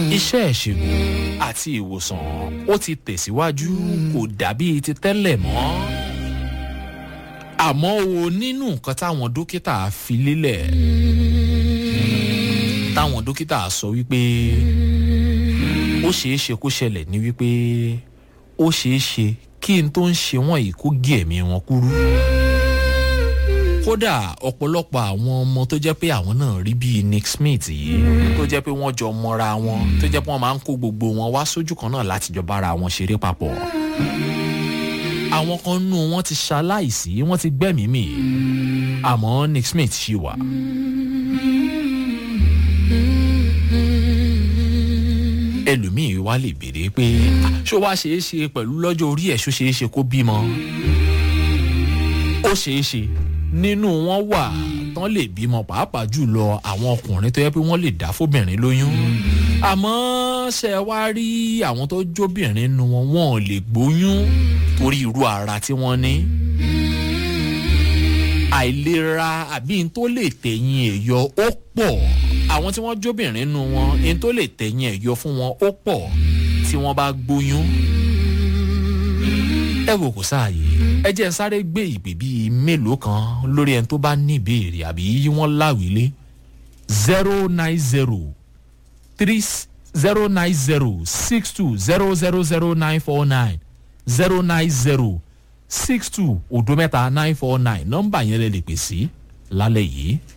iṣẹ́ ìṣègùn àti ìwòsàn ó ti tẹ̀síwájú kò dàbí ti tẹ́lẹ̀ mọ́ àmọ́ o nínú nǹkan táwọn dókítà fi lélẹ̀ táwọn dókítà sọ wípé ó ṣeé ṣe kó ṣẹlẹ̀ ní wípé ó ṣeé ṣe kí n tó ń ṣe wọ́n yìí kó gé ẹ̀mí wọn kúrú kódà ọ̀pọ̀lọpọ̀ àwọn ọmọ tó jẹ́ pé àwọn náà rí bíi nick smith yìí tó jẹ́ pé wọ́n jọ mọ́ra wọn tó jẹ́ pé wọ́n máa ń kó gbogbo wọn wá sójú kan náà láti jọ bára wọn ṣeré papọ̀ àwọn kan nù wọn ti ṣaláìsí wọn ti gbẹ́mìí mì àmọ́ nick smith ṣì wà. ẹlòmíì wá lè béèrè pé ṣó wá ṣeé ṣe pẹ̀lú lọ́jọ́ orí ẹ̀ ṣó ṣeé ṣe kó bímọ ó ṣeé ṣe nínú wọn wà tán lè bímọ pàápàá jùlọ àwọn ọkùnrin tó yẹ pé wọ́n lè dá fóbìnrin lóyún àmọ́ ṣe wá rí àwọn tó jóbìnrin nu wọn wọn ò lè gbóyún torí irú ara tí wọ́n ní àìlera àbí n tó lè tẹ̀yìn ẹ̀yọ ó pọ̀ àwọn tí wọ́n jóbìnrin nu wọn n tó lè tẹ̀yìn ẹ̀yọ fún wọn ó pọ̀ tí wọ́n bá gbóyún ẹ wò kó sáàyè ẹ jẹ́ sáré gbé ìpè bíi mélòó kan lórí ẹni tó bá ní ìbéèrè àbí wọ́n láwìlé zero nine zero three zero nine zero six two zero zero zero nine four nine zero nine zero six two odo mẹ́ta nine four nine nọ́mbà yẹn lè lè pè sí lálẹ́ yìí.